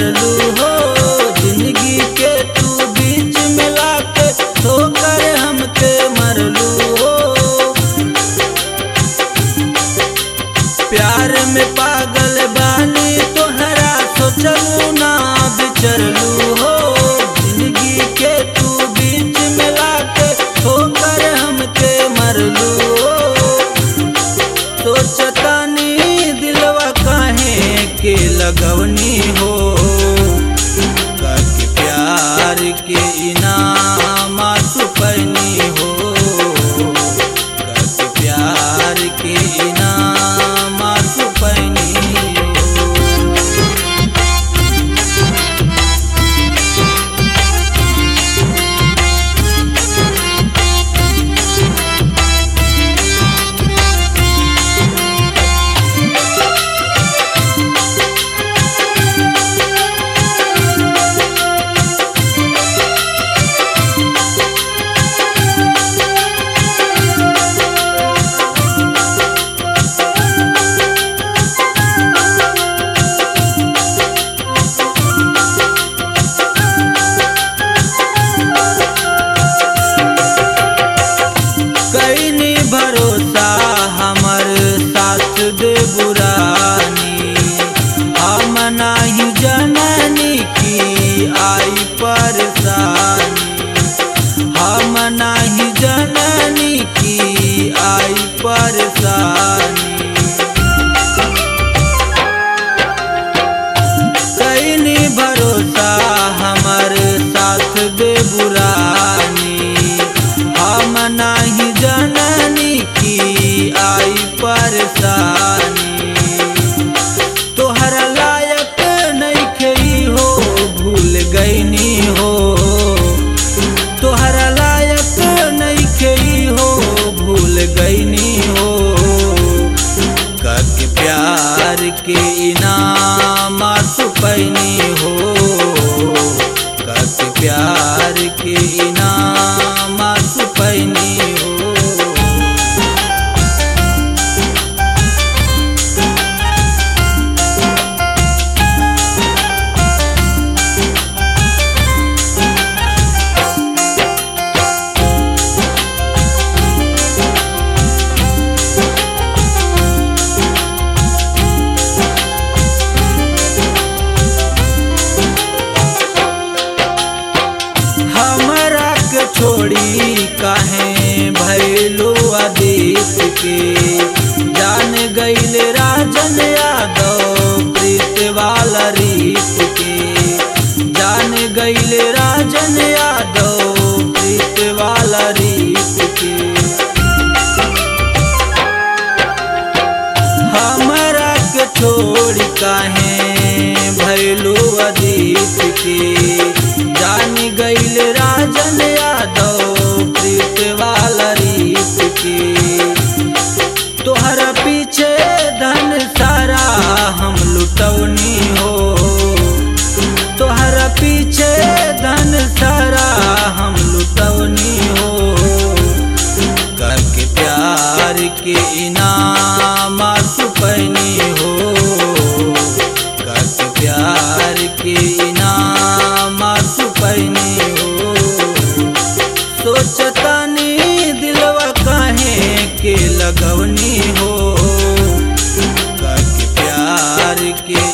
मरलू हो जिंदगी के तू बीच में लाके ठोकर हमके मरलू हो प्यार में पागल बानी तोहरा सोचलू ना बिचरलू हो जिंदगी के तू बीच में लाके ठोकर हमके मरलू हो सोचतानी दिलवा काहे के लगवनी हो करके प्यार के इनाम सुपनी हो करके प्यार के इनाम सुपनी हो कैनी भरोसा हमर साथ दे बुरानी हम नाही जननी की आई परेशानी हम नाही जननी की आई परेशानी कैनी भरोसा हमर साथ दे बुरानी हम नाही जननी की आई परेशानी तोहरा लायक नहीं खेई हो भूल गईनी हो तोहरा लायक नहीं खेई हो भूल गईनी हो करके प्यार के इनाम सुपैनी हो करके प्यार के इनाम सुपैनी हो हमरा के छोड़ी काहे भैलो आदित के जान गईल राजन यादव प्रीत वाला रीत के जान गईल राजन यादव प्रीत वाला रीत के हमरा के छोड़ काहे भैलू अदीत के जान गईल राजन यादव प्रीत वाला रीत के तोहरा पीछे धन सारा हम लुटौनी हो तोहरा पीछे धन सारा हम लुटौनी हो करके प्यार के इनाम सुपनी हो करके प्यार के इनाम सुपनी हो सोचतानी दिलवा काहे के लगवनी हो करके प्यार के